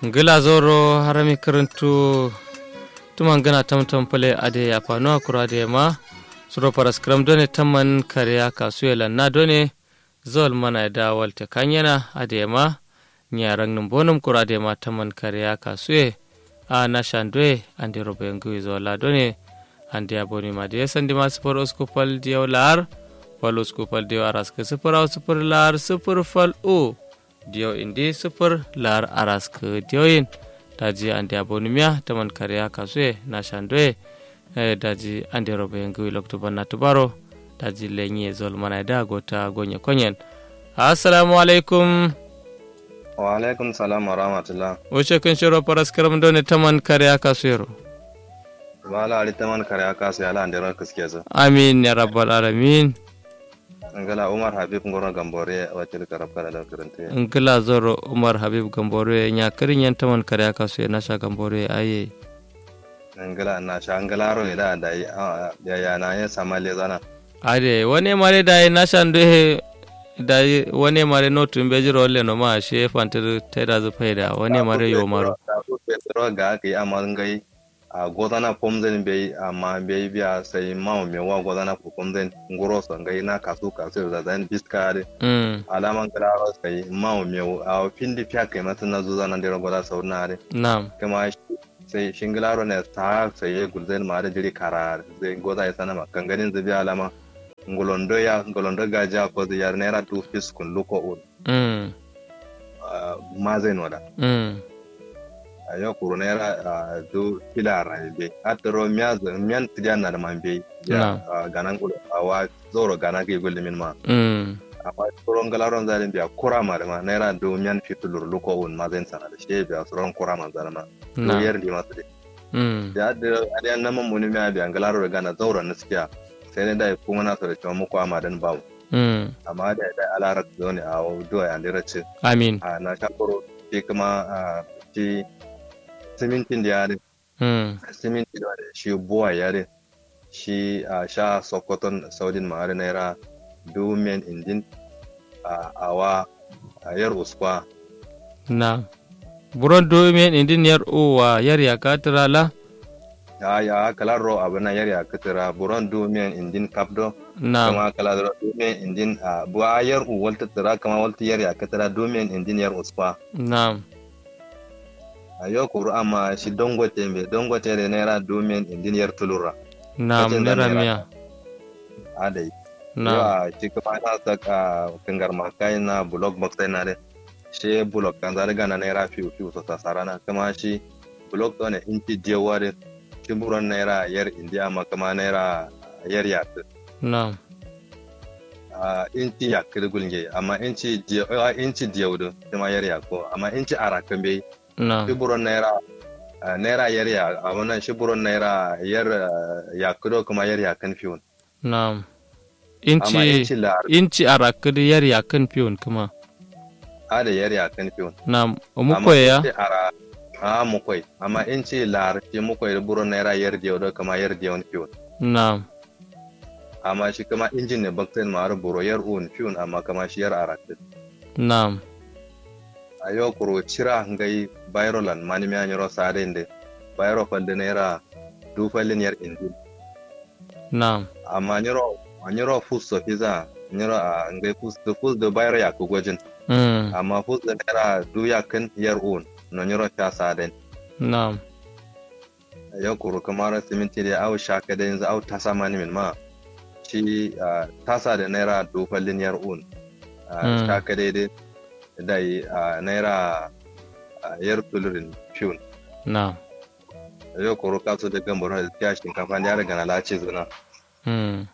ngila zoro harami karantu tuman gana tamtam pale ade ya pano akura de ma suro paras kram done tamman kariya kasuela na done zol mana da walte kanyana ade ma nyarang num bonum kura de ma tamman kariya kasue a na shandwe ande robe ngui zola done ande aboni ma de sandi ma spor oskopal diaw lar fal oskopal diaw aras ke super au super lar super fal o diyo indi sufur lar arask diyoyin daji andi abonimiya taman kariya kasue na shandwe daji andi robe ngui lokto banna tubaro daji lenye zol mana da gota gonye konyen assalamu alaikum wa alaikum salam wa rahmatullah wuce kun shiro paras karam done taman kariya kasuyero wala ali taman kariya kasu ala andi ran kiske zo amin ya rabbal alamin ngala umar habib ngoro gambore wacce karab kala da karante ngila zoro umar habib gambore nya karin yan taman kariya kasue na sha gambore aye ngala na sha ngala ro ida da ya ya na ya samale zana ade wani mare da na shandu da wani mare no tumbe jiro le no ma she fantar teda zu faida wani mare yo maro ro ga ke amal ngai a godana pomzen be amma be biya sai mawo me wa godana ko pomzen ngoro so ngai na kasu kasu da zan biskare mm alaman klaro sai mawo me a findi fiya kai mata na zuza nan da goda saunare nam kuma sai shingilaro ne ta sai gulzen ma da jiri karar zai goda ya sana makan ganin zabi alama ngolondo ya ngolondo gaja ko da yar naira tu fis kun luko un mm ma zai noda mm ayo kuru naira du filara be atro miya miyan tijan na da man be ya ganan kulo awa zoro gana ke gulli min ma mm amma tsoron galaron zalin biya kura ma da ma naira du miyan fitulur luko un ma zai sana da shi biya tsoron kura ma zalama na yar di masu dai mm da da adiyan nan mun muni miya biyan galaro da gana zaura na sikiya sai ne da kuma na so da cewa muku amadan bawo mm amma da da alarar da ne a do ya ndira ce amin a na shakoro shi kuma a shi simintin da yare mm simintin da yare shi buwa yare shi a sha sokoton saudin ma'ari naira dumen indin a awa a yar uskwa na buron do men indin yar uwa yar ya katira la ya ya kalaro abana yar ya kitira buron dumen indin kapdo na kama kalaro dumen indin a buwa yar u walta tira kama walta yar ya kitira dumen indin yar uskwa na a yau kuru amma shi dongote mbe dongote da naira dumen indin yar tulura na Kacin da nera naira. miya adai na yawa shi kuma na saka kangar makai na blog box na de shi blog kan zari gana naira fiu fiu so tasara na kuma shi blog to ne inci jewa de shi buron naira yar indiya ma kuma naira yar yak na a inci yak da gulge amma inci jewa inci jewa do kuma yar yak ko amma inci arakan bai na shi buron naira ah, naira yar ya a wannan shi buron naira yar yak do kuma yar yakan fiu na amma inci inci la inci arakudi yar ya kan piyon kuma ada yar yakan fiu na umuko ya Amma in ce ara a mukwai amma in ce lar ce mukwai da buron naira yar da da kama yar da wani fiyon na amma shi kama injin ne bakten ma har buro yar un fiyon amma kama shi yar arakin na a yau kuro cira ngai bayrolan mani mi anyoro sare inde bayro falde naira du fallin yar injin na amma nyoro anyoro fus so fiza nyoro a ngai fus da fus da bayro ya ku gwajin mm amma fus da naira du yakin yar un no nyoro ta saren na yau kuru kamar siminti da au shaka da yanzu au tasa mani min ma shi ah, tasa da naira dofallin yar un Ah, Mm. shaka daidai da yi ah, naira ah, yar tulurin fiun na yau kuru kaso da gambar da tiya shinkafa da ya riga na lace zuna mm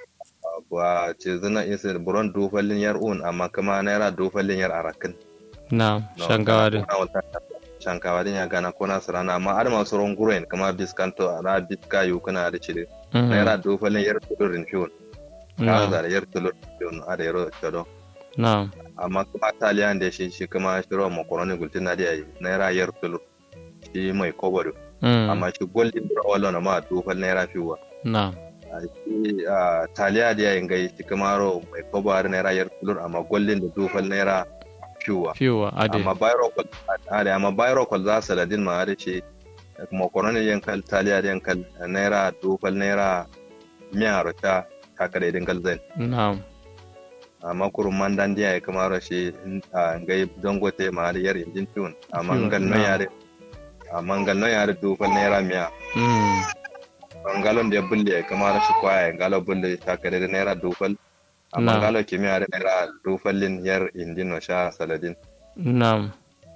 ba ce zuna isa da buron dofallin yar un amma kuma naira dofallin yar arakin na No, shangawa kana kuna wata- shankawa din ya gana kona sarana amma har masu ron guren kama biskanto ana biska yu kana da cire Mm. naira dofallin yar tulurin fiun na kaza da yar tulur yun a da yaro tado na amma kuma taliyan da shi shi kuma shiro makaroni gultin na da yayi naira yar tulur shi mai kobodo mm amma shi golden da wala na ma dofal naira fiwa na a shi a taliya da yayin gai shi kuma ro mai kobo har naira yar tulur amma golden da dofal naira fiwa fiwa ade amma bayro kol ade amma bayro kol za saladin ma ade ce kuma korona yankal taliya yankal naira dufal naira miya rota kakare dingal zai na'am amma kurun mandan diya ya kama rashi a ngai dangote ma da yar injin tun amma Fiwa, ngal no na'am. yare amma ngal no yare dufal naira miya mm ngalon da ya bulle ya kama rashi kwaya ngalo bulle kakare da naira dufal amma Na'am. ngalo kimiyya da naira dufalin yar injin no sha saladin na'am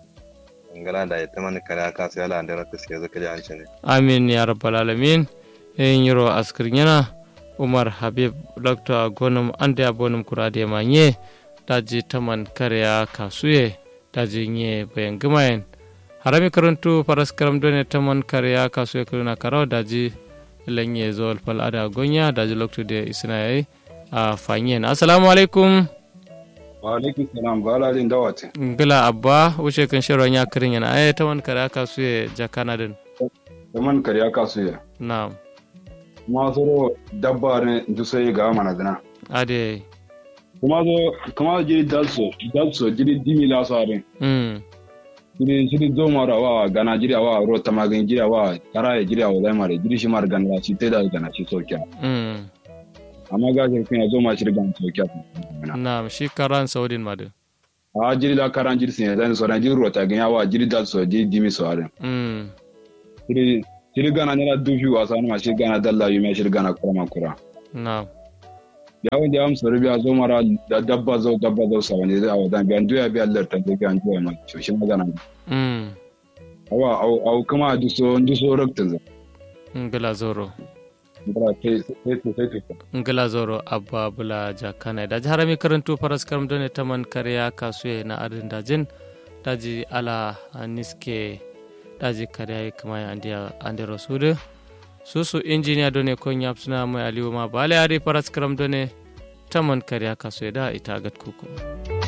ngala da ita mani kare aka sai ala da suke zaka ji an shi ne amin ya rabbal alamin yin yiro askir yana umar habib dr gonum ande abonum kurade manye daji taman karya kasuye daji nye bayan gumayen harami karantu faras karam done taman karya kasuye kuruna karaw daji lanye zol fal ada gonya daji lokto de isna yayi a fanyen assalamu alaikum wa alaikum salam ba lalin dawati ngila abba wuce kan shiro nya kirin yana ay taman karya kasuye jakana din zaman kariya kasu ya na'am kuma zo dabba ne du sai ga mana dana ade kuma zo kuma jiri dalso dalso jiri dimi la sare mm jiri jiri do mara wa gana jiri wa ro tamagin jiri wa kara ya jiri wa dai mare jiri shi mar gana shi te da gana shi sokiya mm amma ga jiri kuma zo ma shi gana sokiya Naam, shi karan saudin madu. a jiri la karan jiri sin dan so dan jiri ro ta ganya wa jiri dalso jiri dimi so are Mm. jiri jiri gana ne la du fi wa sanu ma shi gana dalla yu me shi gana kura kura Naam. yawon da amsa rubiya zo mara da dabba zo dabba zo sa wani zai awadan biyan duya biya lar ta biyan duya ma shoshin magana Mm. awa au au kuma duso duso rakta za Ngila zoro. bara sai sai sai sai Ngila zoro abba bula jakana. Daji harami karantu faras karam done taman karya kasuye na adin dajin. Daji ala niske daji karya kama ya andiya ande rasudu. Susu injiniya done kon yap suna mai aliyu ma bale ari faras karam done taman karya kasuye da ita agat kuku.